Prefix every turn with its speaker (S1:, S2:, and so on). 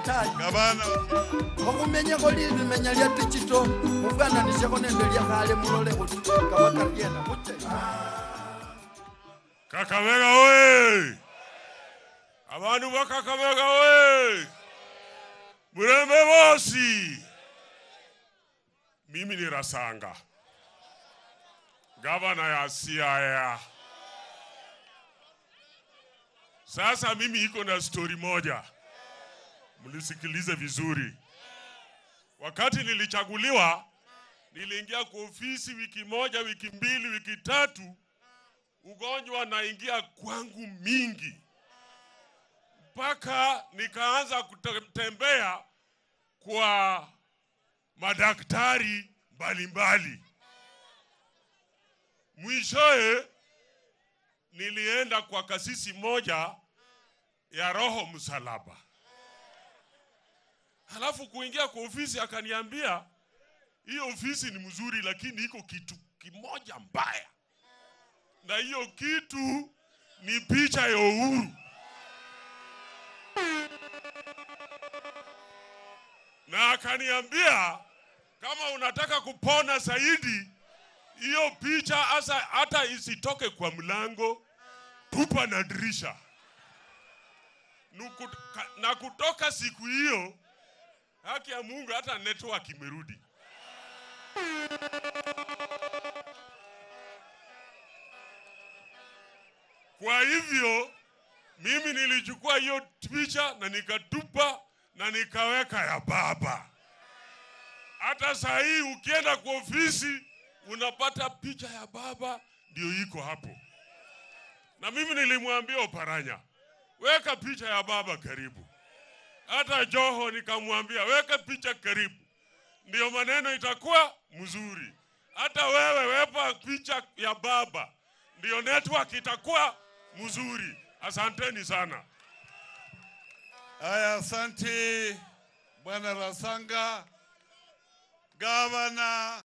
S1: tayi
S2: gavana
S1: okhumenyekho limenya lya digital mufwananishekho nende lyakhale mulole kuti kabaka lyena muche
S3: Kakamega oye! Abantu ba Kakamega oye! Murembe bosi! Mimi ni Rasanga, gavana ya Siaya. Sasa mimi iko na stori moja, mlisikilize vizuri. Wakati nilichaguliwa, niliingia kwa ofisi wiki moja, wiki mbili, wiki tatu ugonjwa naingia kwangu mingi, mpaka nikaanza kutembea kwa madaktari mbalimbali. Mwishowe nilienda kwa kasisi moja ya Roho Msalaba, halafu kuingia kwa ofisi akaniambia, hiyo ofisi ni mzuri, lakini iko kitu kimoja mbaya na hiyo kitu ni picha ya Uhuru. Na akaniambia kama unataka kupona zaidi, hiyo picha hasa hata isitoke kwa mlango, tupa na dirisha. Nuku- ka- Na kutoka siku hiyo, haki ya Mungu, hata network imerudi. Kwa hivyo mimi nilichukua hiyo picha na nikatupa na nikaweka ya baba. Hata saa hii ukienda kwa ofisi unapata picha ya baba ndio iko hapo. Na mimi nilimwambia Oparanya, weka picha ya baba karibu. Hata Joho nikamwambia weka picha karibu, ndio maneno itakuwa mzuri. Hata wewe wepa picha ya baba, ndio network itakuwa mzuri. Asanteni sana.
S2: haya asante bwana rasanga gavana